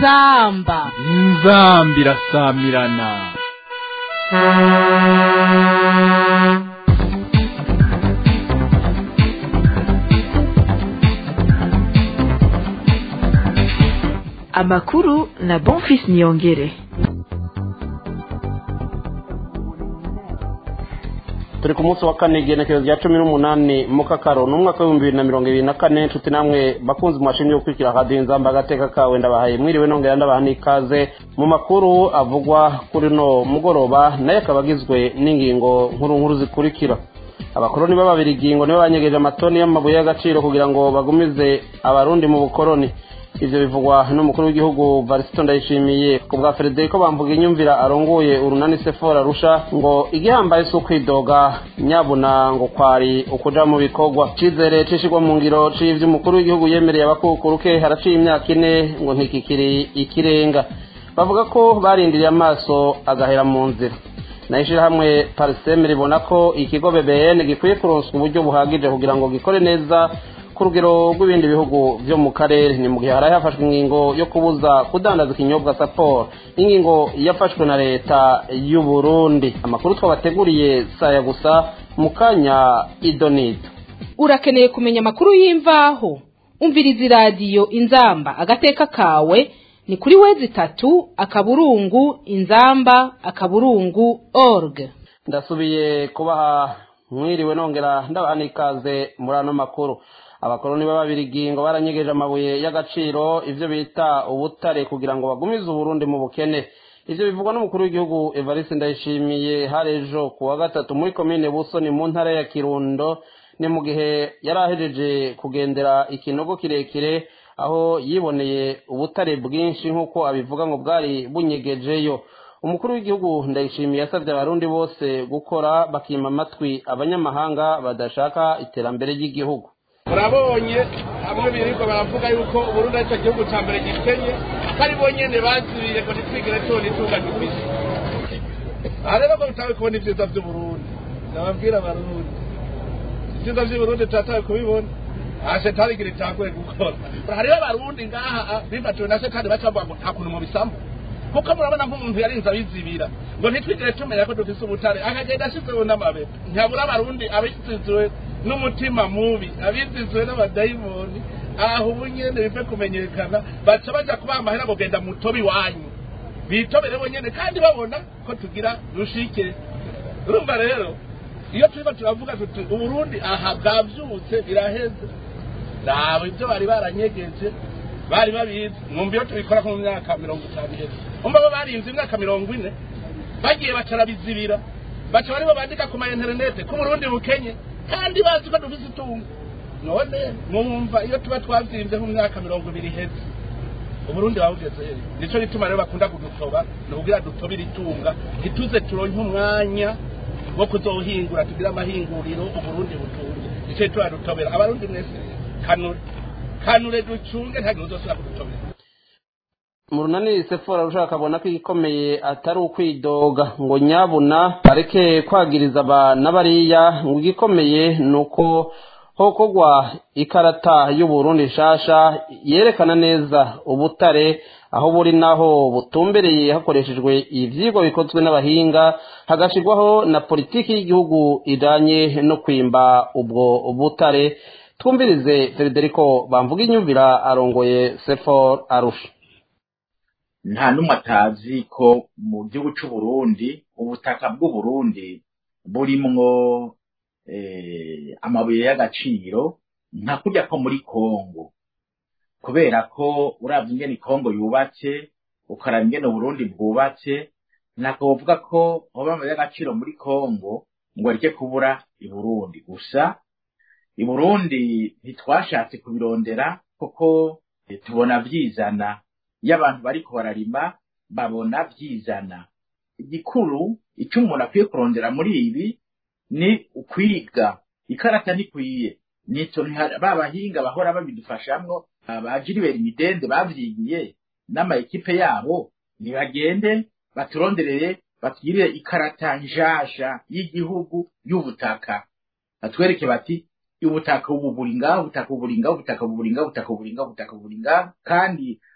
inzamba inzamba irasamirana amakuru na bonfis niyongere turi ku munsi wa kane igenekerezo rya cumi n'umunani mu kakaro ni umwaka w'ibihumbi bibiri na mirongo ibiri na kane nshuti namwe bakunze umashini yo gukurikira radiyo inzamba agateka kawe ndabahaye mwiriwe nongera ndabaha n'ikaze mu makuru avugwa kuri no mugoroba nayo akaba agizwe n'ingingo nkuru nkuru zikurikira abakoroni b'ababirigingo nibo banyegeje amatoni y'amabuye y'agaciro kugira ngo bagumize abarundi mu bukoroni ivyo bivugwa n'umukuru w'igihugu varisito ndayishimiye ku bwa frederico bamvuga inyumvira arongoye urunani sefora rusha ngo igihambaye si ukwidoga nyabuna ngo kwari ukuja mu bikorwa icizere cishirwa mu ngiro c'ivyo umukuru w'igihugu yemereye abakukuruke haraciye imyaka ine ngo ntikikiri ikirenga bavuga ko barindiriye amaso agahera mu nzira nayo ishirahamwe pariseme ribona ko ikigo bbn gikwiye kuronswa uburyo buhagije kugira ngo gikore neza ku rugero rw'ibindi bihugu byo mu karere ni mu gihe haraye hafashwe ingingo yo kubuza kudandaza ikinyobwa saporo ingingo yafashwe na leta y'u Burundi amakuru twabateguriye saya gusa mu kanya idonito urakeneye kumenya amakuru y'imvaho umviriza iradiyo inzamba agateka kawe ni kuri wezi itatu akaburungu inzamba akaburungu org ndasubiye kubaha mwiriwe nongera ndabaha n'ikaze muri ano makuru abakoroni b'ababirigingo baranyegeje amabuye y'agaciro ivyo bita ubutare kugira ngo bagumize uburundi mu bukene ivyo bivugwa n'umukuru w'igihugu evariste ndayishimiye hari ejo ku wa gatatu muri komine busoni mu ntara ya kirundo ni mu gihe yari ahejeje kugendera ikinogo kirekire aho yiboneye ubutare bwinshi nk'uko abivuga ngo bwari bunyegejeyo umukuru w'igihugu ndayishimiye yasabye abarundi bose gukora bakima amatwi abanyamahanga badashaka iterambere ry'igihugu murabonye hamwe birirwa baravuga yuko uburundi aricyo gihugu cya mbere gikenye ko ari bo nyene bazibire ngo ntitwigire tubona itunga dufise aha rero ko bitawe kubona ibyiza by'uburundi nababwira abarundi ibyiza by'uburundi turatawe kubibona aha shetani igira itagoye gukora hariho abarundi ngaha bifatiwe na shetani baca bavuga ngo nta kuntu mubisambu kuko murabona nk'umuntu yarinze abizibira ngo ntitwigire tumenya ko dufise ubutare akagenda ashizeho n'amabeba ntabura abarundi abiziziwe n'umutima mubi abiziziwe n'abadayimoni aho ubu nyene bive kumenyekana baca baja kubaha amahera ngo genda mutobe iwanyu bitobere bo nyene kandi babona ko tugira rushike urumva rero iyo turiko turavuga tuti uburundi aha bwavyutse biraheze nabo ivyo bari baranyegeje bari babizi mwumva iyo tubikora mu myaka mirongo itanu iheze umva bo barinze imyaka mirongo ine bagiye bacarabizibira baca baribo bandika ku ma interinete ko uburundi bukenye kandi bazi ko dufise itungo none mwumva iyo tuba twavyimvye mu myaka mirongo ibiri iheze uburundi babugeze hehe nico gituma rero bakunda kudutoba ni ukugira dutobire itunga ntituze turonke umwanya wo kuzohingura tugire amahinguriro uburundi butunze nico gituma dutobera abarundi mwese kanure kanure ducunge ntagire uzosubira kudutobera mu runani sefora rushaka abona ko igikomeye atari ukwidoga ngo nyabuna areke kwagiriza aba n'abariya ngo igikomeye ni uko hokogwa ikarata y'uburundi nshasha yerekana neza ubutare aho buri naho butumbereye hakoreshejwe ivyigwa bikozwe n'abahinga hagashirwaho na politiki y'igihugu ijanye no kwimba ubwo butare twumvirize federico bamvuga inyumvira arongoye sefor arusha nta n'umwe atazi ko mu gihugu c'uburundi ubutaka bw'uburundi burimwo amabuye y'agaciro nka kurya ko muri kongo kubera ko uravye ingene kongo yubatse ukaraba ingene uburundi bwubatse ntabwo bavuga ko hoba amabuye y'agaciro muri kongo ngo areke kubura i burundi gusa i burundi ntitwashatse kubirondera kuko tubona vyizana iyo abantu bariko bararima babona vyizana igikuru ico umuntu akwiye kurondera muri ibi ni ukwiga ikarata ntikwiye nico ba bahinga bahora babidufashamwo abajiribera imidende bavyigiye n'amaekipe yabo nibagende baturonderere batugirire ikarata nshasha y'igihugu y'ubutaka batwereke bati ubutaka ubu buri ngaho ubutaka ubu buri ngaho ubutaka ubu buri ngaho ubutaka ubu buri ngaho ubutaka ubu buri ngaho kandi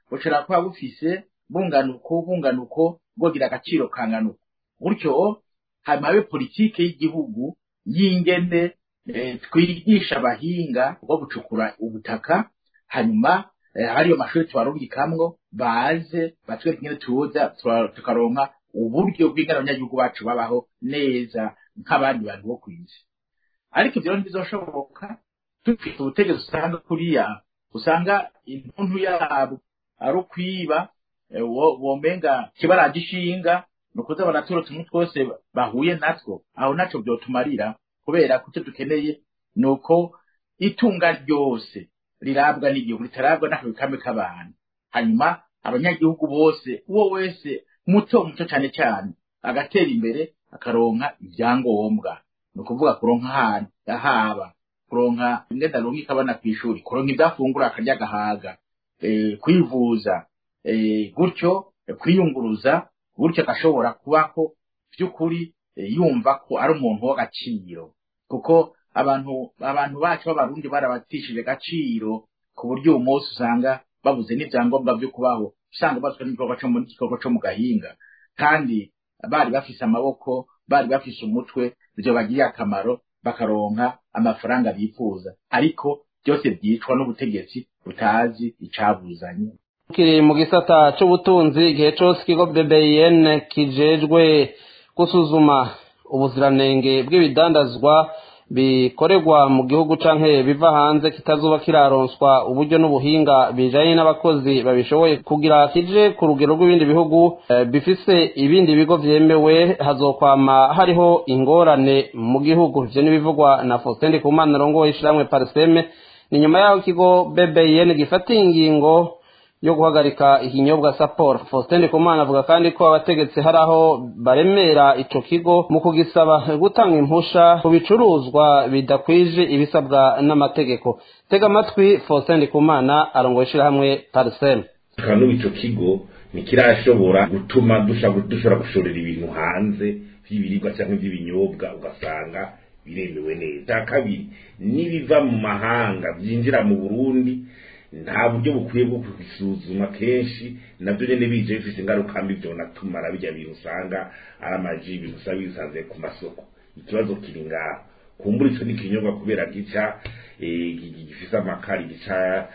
bushobora kuba bufise bungana uko bungana uko bwogira agaciro kangana uko gutyo hanyuma habe politike y'igihugu y'ingene eh, twigisha abahinga bwo gucukura ubutaka hanyuma eh, hariyo mashuri tubarungikamwo baze batwereka ingene tuza tura- tukaronka uburyo bw'ingana abanyagihugu bacu babaho neza nk'abandi bantu bo kw'isi ariko ivyo rero ntibizoshoboka dufite ubutegetsi usanga kuriya usanga intuntu yabo ari ukwiba eh, wo- womenga kibaraje ishinga ni ukuza baraturutse umwe twose bahuye natwo aho naco vyotumarira kubera ko icyo dukeneye ni uko itunga ryose rirabwa n'igihugu ritarabwa n'ako kamwe k'abantu hanyuma abanyagihugu bose uwo wese muto muto cyane cyane agatera imbere akaronka ibyangombwa ni ukuvuga kuronka ahantu ahaba kuronka ingenda runka abana ku ishuri kuronka ibyo afungura akarya agahaga eh, kwivuza eh, gutyo eh, kwiyunguruza gutyo agashobora kubaho by'ukuri eh, yumva ko ari umuntu w'agaciro kuko abantu abantu bacu b'abarundi barabatishije agaciro ku buryo uyu munsi usanga babuze n'ibyangombwa byo kubaho usanga bazwi n'igikorwa cyo mu gikorwa cyo mu gahinga kandi bari bafise amaboko bari bafise umutwe ibyo bagiriye akamaro bakaronka amafaranga bifuza ariko byose byicwa n'ubutegetsi butazi icabuzanye kiri mu gisata c'ubutunzi igihe cose ikigo BBN kijejwe gusuzuma ubuziranenge bw'ibidandazwa bikorerwa mu gihugu canke biva hanze kitazoba kiraronswa uburyo n'ubuhinga bijanye n'abakozi babishoboye kugira kije ku rugero rw'ibindi bihugu eh, bifise ibindi bigo vyemewe hazokwama hariho ingorane mu gihugu ivyo n'ibivugwa na Faustin Ndikumana rongoye ishiramwe Parseme ni nyuma yaho ikigo BBN gifatiye ingingo yo guhagarika ikinyobwa Sapporo Faustin Ndikumana avuga kandi ko abategetsi hari aho baremera ico kigo mu kugisaba gutanga impusha ku bicuruzwa bidakwije ibisabwa n'amategeko tega amatwi Faustin Ndikumana arongoye ishirahamwe Parsem kandi n'ubu ico kigo ntikirashobora gutuma dusha- dushobora gushorera ibintu hanze vy'ibiribwa cyangwa vy'ibinyobwa ugasanga biremewe neza icya kabiri n'ibiva mu mahanga byinjira mu burundi nta buryo bukwiye bwo kubisuzuma kenshi nabyo nyene bije bifise ingaruka mbi vyonatumara bijya bintu usanga ari amaji ibintu usanga bisanze ku masoko ikibazo kiri ngaho kumbura ico n'ikinyobwa kubera gica eh, gi- gi- gifise amakari gica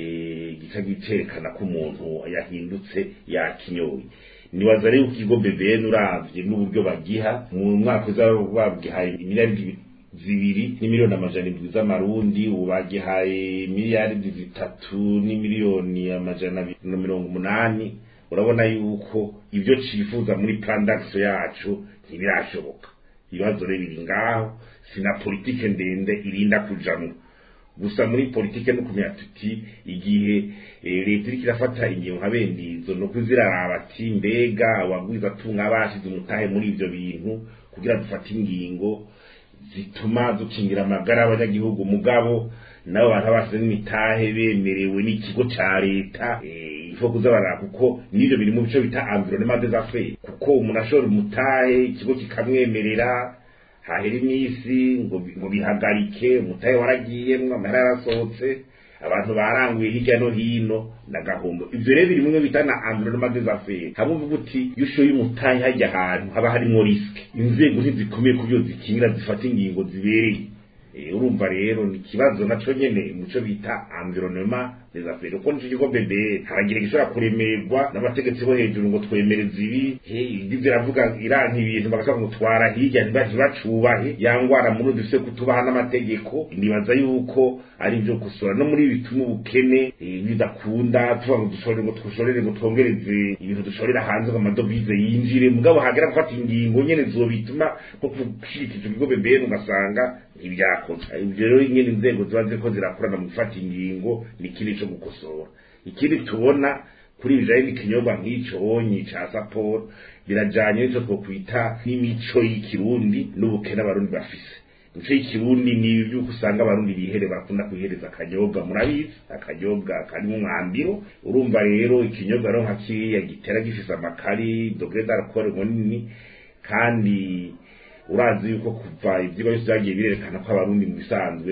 eh, gica giterekana ko umuntu yahindutse yakinyoye nibaza rero ikigo BBN uravye n'uburyo bagiha mu mwaka uza bagihaye miliyari zibiri n'imiliyoni amajana indwi z'amarundi ubu bagihaye miliyaridi zitatu n'imiliyoni amajana abiri na mirongo umunani urabona yuko ibyo cifuza muri plandakso yacu ntibirashoboka ibibazo rero biri ngaho sina politike ndende irinda kujamwo gusa muri politike no kumenya tuti igihe eh, leta iriko irafata ingingo nka bene izo no kuziraraba ati mbega wabwiza tunga bashize umutahe muri ivyo bintu kugira dufate ingingo zituma dukingira amagara y'abanyagihugu mugabo nabo bantu basize n'imitahe bemerewe n'ikigo ca leta eh, ifo kuza baraba kuko n'ivyo biri mu bice bita environnement des affaires kuko umuntu ashora umutahe ikigo kikamwemerera hahera iminsi ngo bi- ngo bihagarike umutahe waragiyemwo amahera yarasohotse abantu baranguye hirya no hino nagahombo ivyo rero biri mumwe bita na environnement des affaires hamwe uvuga uti iyo ushoye umutahe hajya ahantu haba harimwo riske inzego ntizikomeye ku byo zikingira zifata ingingo zibereye Eh, urumva rero ni ikibazo naco nyene muco bita environnement des affaires uko nico kigo bebe haragira gishobora kuremerwa n'abategetsi bo hejuru ngo twemereze ibi indi ziravuga iranka ibintu bagashobora kumutwara hirya ntibacubahe yangwara muri dufise kutubaha n'amategeko nibaza yuko ari byo gusora no muri bituma ubukene eh, bidakunda tuvuga ngo dushorere ngo dushorere ngo twongereze ibintu dushorera hanze ngo amadovize yinjire mugabo hagera gufata ingingo nyene zobituma nko gushirika ico kigo bebe ugasanga ntibyakoze ibyo rero nyine inzego ziba ziriko zirakorana mu gufata ingingo ni ikindi co gukosora ikindi tubona kuri ibijanye n'ikinyobwa nk'ico onyi ca saporo birajanye n'ico twokwita n'imico y'ikirundi n'ubukene abarundi bafise imico y'ikirundi ni ivyuko usanga abarundi bihere bakunda kwihereza akanyobwa murabizi akanyobwa karimo umwambiro urumva rero ikinyobwa rero nka kiriya gitera gifise amakari dogre d'alcool munini kandi urazi yuko kuva ivyigwa byose byagiye birerekana ko abarundi mu bisanzwe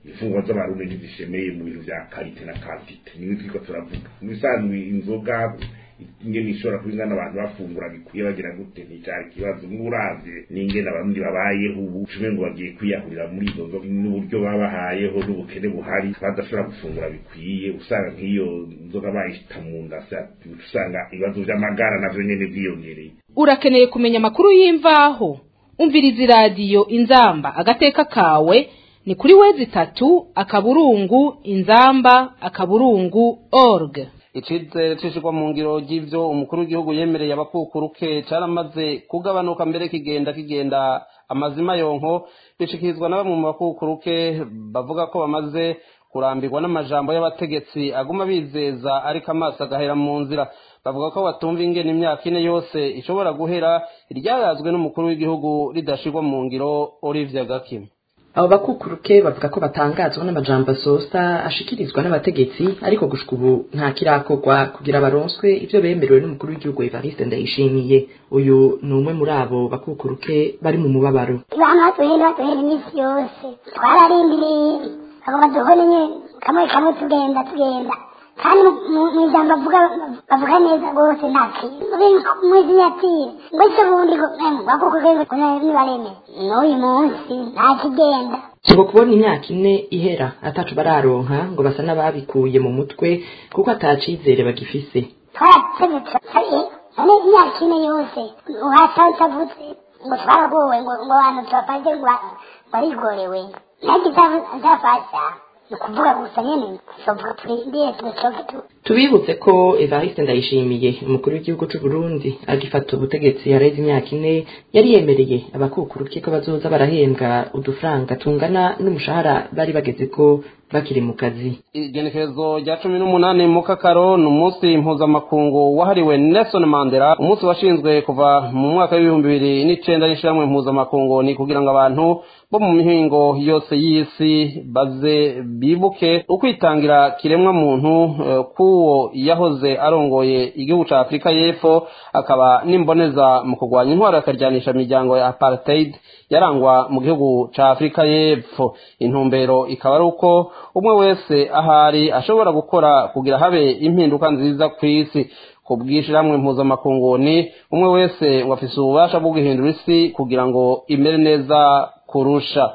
imfungwa z'abarundi ntizishemeye mu bintu vya karite na kantite niwe twiko turavuga mu bisanzwe inzoga ingene ishobora kuba ingana abantu bafungura bikwiye bagira gute nticari ikibazo muravye n'ingene abarundi babayeho ubu cumi ngo bagiye kwiyahurira muri izo nzoga n'uburyo babahayeho n'ubukene buhari badashobora gufungura bikwiye usanga nk'iyo nzoga bayishita mu nda usanga ibibazo vy'amagara navyo nyene vyiyongereye urakeneye kumenya amakuru y'imvaho umviriza iradiyo inzamba agateka kawe ni kuri wezi itatu akaburungu inzamba akaburungu org icizere cishirwa mu ngiro ry'ivyo umukuru w'igihugu yemereye abakukuruke caramaze kugabanuka mbere kigenda kigenda amazima yonko bishikirizwa na bamwe mu bakukuruke bavuga ko bamaze kurambirwa n'amajambo y'abategetsi aguma bizeza ariko amaso agahera mu nzira bavuga ko batumva ingene imyaka ine yose ishobora guhera iryayazwe n'umukuru w'igihugu ridashirwa mu ngiro Olivier Gakima abo bakukuruke bavuga ko batangazwa n'amajambo asosa ashikirizwa n'abategetsi ariko gushika ubu nta kirakorwa kugira baronswe ivyo bemerewe n'umukuru w'igihugu Evariste Ndayishimiye uyu ni umwe muri abo bakukuruke bari mu mubabaro ibana duhera duhera iminsi yose twararindiriye bagomba duhore nyene kamwe kamwe tugenda tugenda kandi mu ijambo bavuga bavuga neza rwose nta kintu mwizinyatire ngo icyo bundi bakukuruke nibareme n'uyu munsi nta kigenda ngo kubona imyaka ine ihera atacu bararonka ngo basa n'ababikuye mu mutwe kuko atacizere bagifise twarategetse none imyaka ine yose uhatavutse ngo twaragowe ngo ngo abantu tubafashe ngo barigorewe nagize azafasha ni ukuvuga gusa nyene tuzovuga turindiye tuzoke tu tubibutse ko Evariste Ndayishimiye umukuru w'igihugu c'u Burundi agifata ubutegetsi yareze imyaka ine yari yemereye abakukuruke ko bazoza barahembwa udufaranga tungana n'umushahara bari bageze ko bakiri mu kazi igenekerezo rya cumi n'umunani mu kakaro ni umunsi mpuzamakungu wahariwe Nelson Mandela umunsi washinzwe kuva mu mwaka w'ibihumbi bibiri n'icenda n'ishiramwe mpuzamakungu ni kugira ngo abantu bo mu mihingo yose y'isi baze bibuke ukwitangira kiremwa muntu k'uwo yahoze arongoye igihugu ca afurika y'epfo akaba n'imboneza mu kurwanya intwaro akaryanisha imiryango ya apartheid yarangwa mu gihugu ca afurika y'epfo intumbero ikaba ari uko umwe wese ahari ashobora gukora kugira habe impinduka nziza ku isi ku bw'ishyirahamwe mpuzamakungu ni umwe wese ngo afise ububasha bwo guhindura isi kugira ngo imere neza kurusha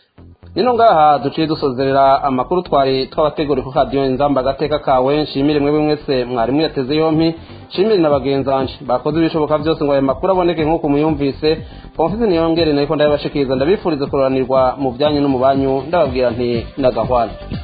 nino ngaha duciye dusozerera amakuru twari twabateguriye ku radiyo inzamba agateka kawe nshimire mwebwe mwese mwarimu yateze yompi nshimire na bagenzanje bakoze ibishoboka byose ngo ayo makuru aboneke nk'uko muyumvise pomfisi niyongere nariko ndabibashikiriza ndabifuriza kuroranirwa mu byanyu no mu banyu ndababwira nti nagahwana